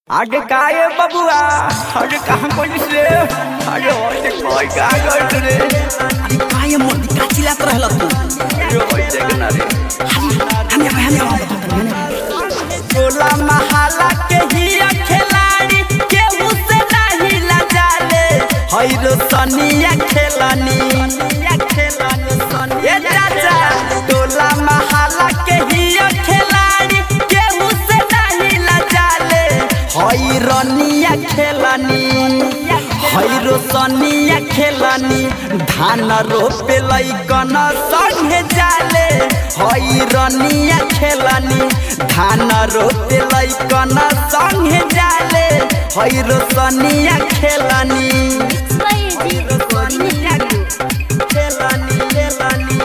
आगे काय है बबुआ अरे कहाँ कोई से अरे होते कोई कहाँ गए रे अरे काय मोदी का चिल्लात रहल तू अरे होते के रे हम हम हम टोला महाला के ही खिलाड़ी केहू से नहीं लजाले हैरो सनिया खेलानी ये चाचा टोला महाला के ही खिलाड़ी केहू से नहीं लजाले हैरनिया खेलानी हैरो सनिया खेलानी धान रोपे लैकन संगे जाले हैरनिया खेलानी धान रोपे लैकन संगे जाले हैरो सनिया खेलानी हैरो सनिया खेलानी खेलानी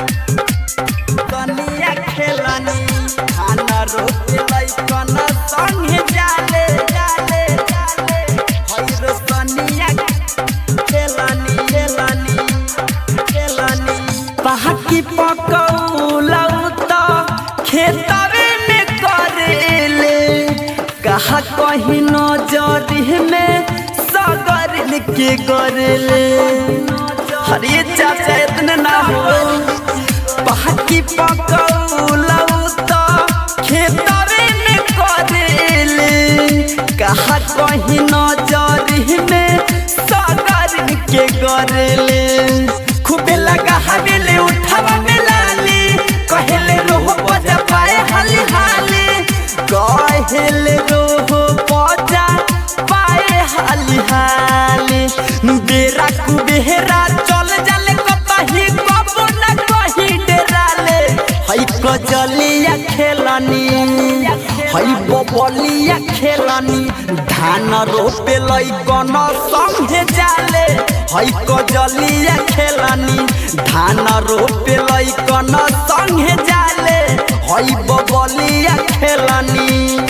सनिया खेलानी धान रोपे लैकन संगे जाले जाले जाले हैरो सनिया खेलानी खेलानी खेलानी पहाकी पकौलौ त खेतरे में करेले कहा कहीं नजर में सगर के करेले हरे चाचा इतने ना हो पहाकी पकौलौ त खेतरे में करेले कहा कहीं नजर में सगर के करेले खूबे लगा हवेले उठावा में लाली कहेले रोह बजा पाए हाली हाली कहेले रोह बजा पाए हाली हाली बेरा कुबेरा चल जाले कतही कबो न कही डेराले हई कजलिया खेलानी हई बबलिया खेलानी धान रोपे लैकन संगे जाले हई कजलिया खेलानी धान रोपे लैकन संगे जाले हई बबलिया खेलानी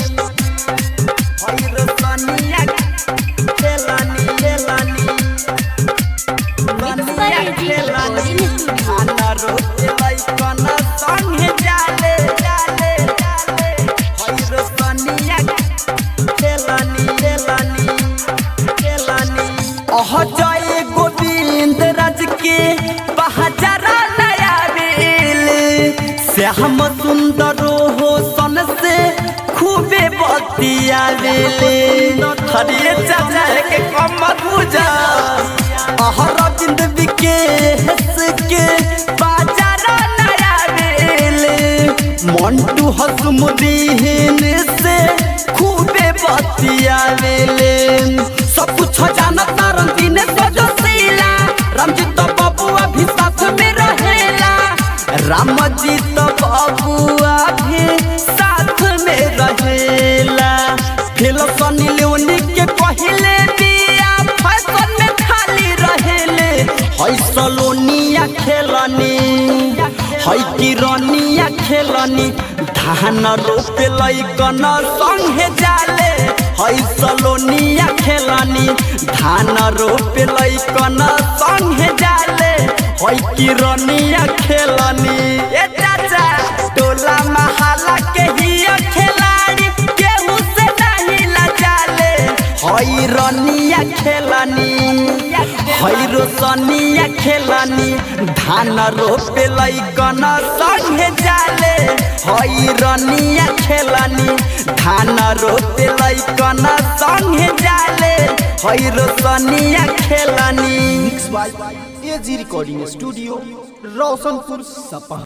हई रसनिया खेलानी खेलानी रसनिया खेलानी धान रोपे लैकन संगे जाले जाले जाले हई रसनिया खेलानी खेलानी खेलानी अह जय गोविंद राज के बहजरा नया बेल श्याम सुंदर हो सन से खूबे बतिया बेले हरे चाचा के कम पूजा अहरविंद विकेश के बाजारा नया बेले मंटू हसमुदीन से खूबे बतिया बेले सब कुछ जानता रंगीन सजो सीला रामजी तो बबुआ भी साथ में रहेला राम जी तो बबुआ भी साथ में रहेला फिर सनी लेवनी के पहले बिया फैशन में खाली रहेले हई सलोनिया खेलनी हई किरनिया खेलनी धान रोपे लैकन संगे जाले हई सलोनिया खेलनी धान रोपे लैकन संगे जाले हई किरनिया खेलनी ए चाचा टोला महाला के ही खिलाड़ी केहू से नहीं लजाले हई रनिया खेलनी हई रोशनिया खेलनी धान रोपे लैकन संगे जाले हई रनिया खेलनी धान रोपे लैकन संगे जाले हई रोशनिया खेलनी mix by AG recording studio Roshanpur सपा